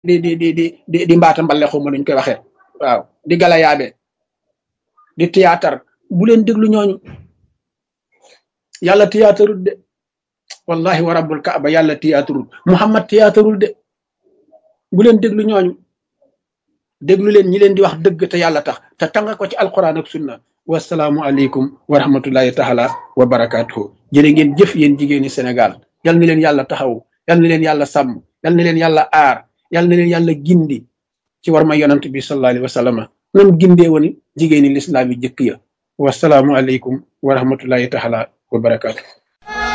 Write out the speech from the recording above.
di di di di di di mbaata mbale xaw ma nuñ koy waxee waaw di galayaabe di théâtre bu leen déglu ñooñu yàlla théâtreul de wallahi wa rabbul kaaba yàlla théâtreul muhammad théâtreul de bu leen déglu ñooñu déglu leen ñi leen di wax dëgg te yàlla tax te tanga ko ci alquran ak sunna wasalaamu aleykum wa rahmatullahi taala wa barakatuhu jërë ngeen jëf yéen jigéeni Sénégal yal na leen yàlla taxaw yal na leen yàlla sàmm yal na leen yàlla aar yal na leen yàlla gindi ci war ma yonant bi sallallahu alayhi wa sallam nam gindee woon jigéeni lislaam yi jëkk ya wasalaamu aleykum wa rahmatullahi taala wa barakatuhu